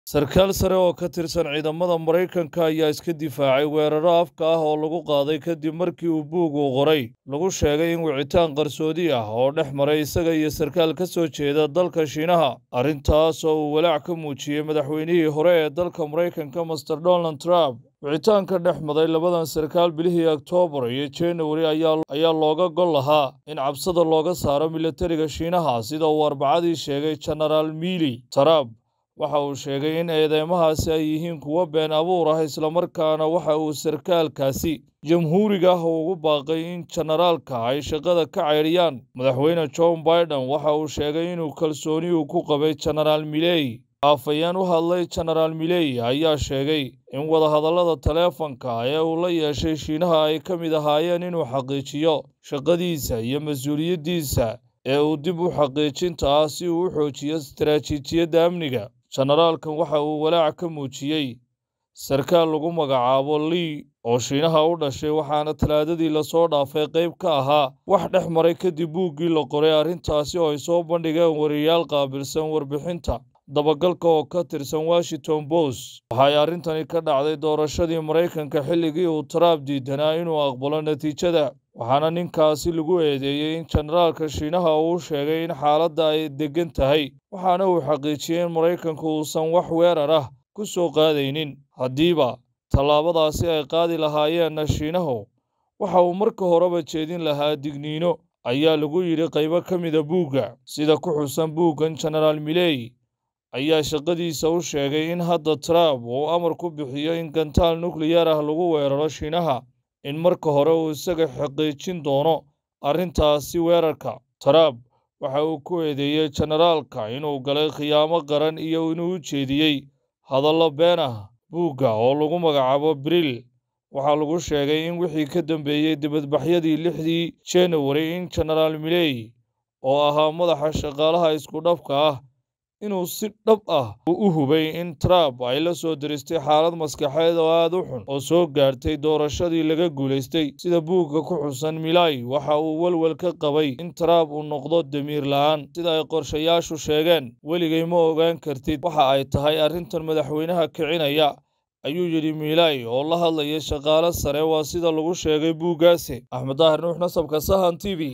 sarkaal sare oo ka tirsan ciidamada maraykanka ayaa iska difaacay weeraro afka ah oo lagu qaaday kadib markii uu buug uu qoray lagu sheegay in wicitaan qarsoodi ah oo dhex maray isaga iyo sarkaal ka soo jeeda dalka shiinaha arrintaas oo uu walaac ka muujiyey madaxweynihii hore ee dalka maraykanka master donald trump wicitaanka dhex maday labadan sarkaal bilihii oktoobar iyo januari ayaa looga gol lahaa in cabsada looga saaro milatariga shiinaha sida uu arbacadii sheegay genaraal miili trump waxa uu sheegay in eedeymahaasi ay yihiin kuwo been abuur ah islamarkaana waxa uu sarkaalkaasi jamhuuriga ah ugu baaqay in jenaraalka ay shaqada ka caydhiyaan madaxweyne john biden waxa uu sheegay inuu kalsooni uu ku qabay jenaraal miley afayeen u hadlay jenaraal miley ayaa sheegay in wadahadallada taleefanka ee uu la yeeshay shiinaha ay ka mid ahaayeen inuu xaqiijiyo shaqadiisa iyo mas-uuliyaddiisa ee uu dib u xaqiijinta ah si uu u xoojiyo istaraatiijiyadda amniga jenaraalkan waxa uu walaac ka muujiyey sarkaal lagu magacaabo lii oo shiinaha u dhashay waxaana talaadadii lasoo dhaafay qayb ka ahaa wax dhex maray kadib buuggii la qoray arrintaasi oo ay soo bandhigeen wariyaal qaabilsan warbixinta dabagalka oo ka tirsan washington post waxay arrintani ka dhacday doorashadii maraykanka xilligii uu trump diidanaa inuu aqbalo natiijada waxaana ninkaasi lagu eedeeyey in jenaraalka shiinaha uu sheegay in xaaladda ay deggan tahay waxaana uu xaqiijiyey in maraykanku uusan wax weerar ah ku soo qaadaynin haddiiba tallaabadaasi ay qaadi lahaayeenna shiinahu waxa uu marka horeba jeedin lahaa digniino ayaa lagu yidhi qaybo ka mida buugga sida ku xusan buuggan jenaraal miley ayaa shaqadiisa u sheegay in hadda trump uu amar ku bixiyo in gantaal nukliyar ah lagu weeraro shiinaha in marka hore uu isaga xaqiijin doono arrintaasi weerarka trump waxa uu ku eedeeyey jenaraalka inuu galay khiyaamo qaran iyo inuu u jeediyey hadallo been ah buugga oo lagu magacaabo bril waxaa lagu sheegay in wixii ka dambeeyey dibadbaxyadii lixdii januari in jenaraal miley oo ahaa madaxa shaqaalaha isku dhafka ah inuu si dhab ah u hubay in trump ay la soo diristay xaalad maskaxeed oo aad u xun oo soo gaartay doorashadii laga guulaystay sida buugga ku xusan milay waxa uu welwel ka qabay in trump uu noqdo damiir la'aan sida ay qorshayaashu sheegeen weligay ma ogaan kartid waxa ay tahay arrintan madaxweynaha kicinaya ayuu yidhi milay oo la hadlaya shaqaale sare waa sida lagu sheegay buuggaasi axmed daahir nuux nasabka sahan t v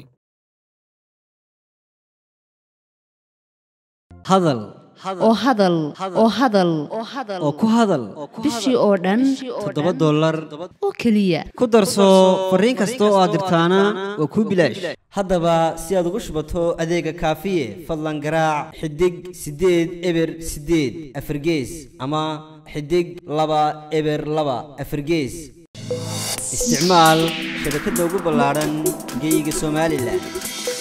hadal oo hadal oo hadal oo ku hadal bishii oo dhan toddoba dollar oo keliya ku darso fariin kasta oo aad dirtaana waa kuu bilaash haddaba si aad ugu shubato adeega kaafiye fadlan garaac xidig siddeed eber siddeed afargees ama xidig laba eber laba afargees isticmaal shabakadda ugu ballaadhan geeyiga somalilan